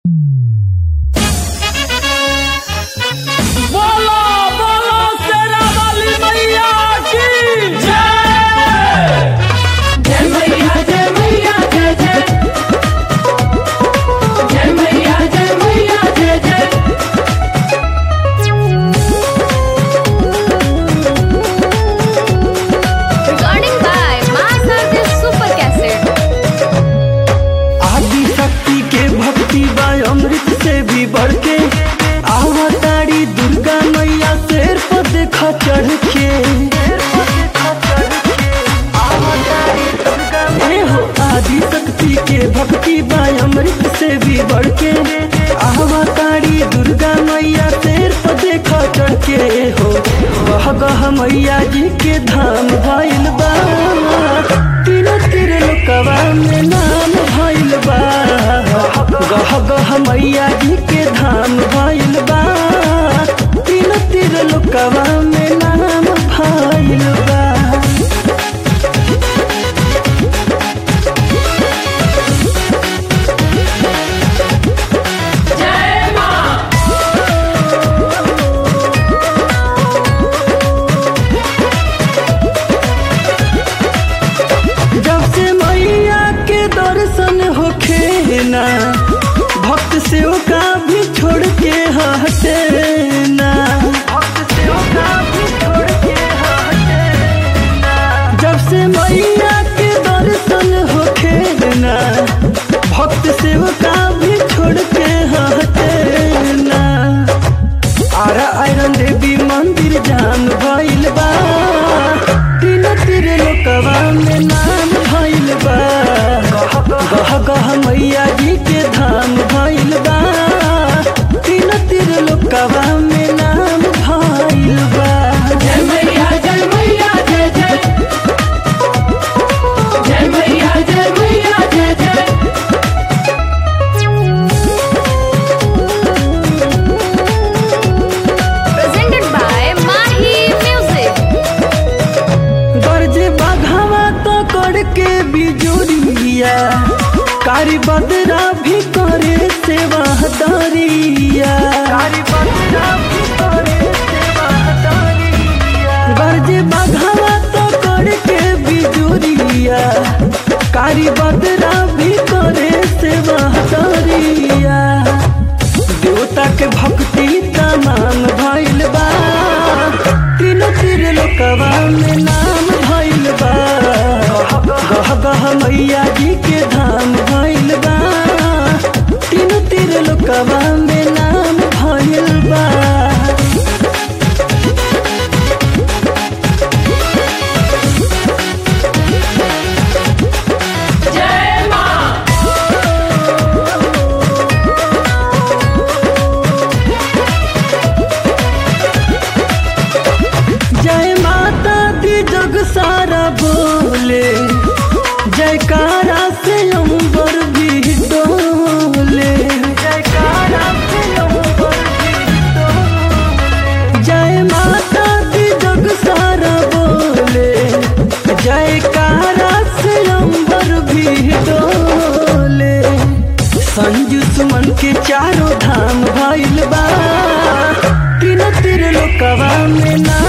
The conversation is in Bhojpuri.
अमृत से भी बढ़ के आवताड़ी दुर्गा मैया शेर पर देखा चढ़ के ए हो आदि शक्ति के भक्ति बा अमृत से भी बढ़ के आवताड़ी दुर्गा मैया शेर पर देखा चढ़ के हो गह गह मैया जी के धाम भइल बा तीनों तीर लोकवा में नाम भइल बा गह गह मैया जी के धाम भइल बा तीनों तीर लोकवा में नाम भइल बा जब से मैया के दर्शन होखे ना भक्त से का भी छोड़ के हटे ना भक्त से का भी छोड़ के हटे ना जब से मैया के दर्शन होखे ना भक्त से का भी छोड़ के हटे ना आरा आयरन देवी मंदिर जान भइल बा तीन तीर लोकवा में नाम भइल बा गह गह मैया जी के धाम भइल बा तीन तीर लोकवा में नाम भइल बा जय मैया जय मैया जय जय जय मैया जय मैया जय जय presented by Mahi Music. गर्ज बाघावा तो करके बिजुरिया कारी बदरा भी करे सेवा दरिया गर्ज बाघावा तो करके बिजुरिया कारी बदरा भी करे सेवा दरिया देवता के भक्ति तमाम भइल बा तीनों तीर लोकवा में नाम भइल बा गह गह मैया जी के धाम भइल बा तीनों तीर लोकवा में नाम भइल बा जय माँ जय माता दी जग सारा बोले जयकारा से अंबर भी डोले जयकारा से अंबर भी डोले जय माता दी जग सारा बोले जयकारा से अंबर भी डोले संजू सुमन के चारों धाम भइल बा तीनों तीर लोकवा में ना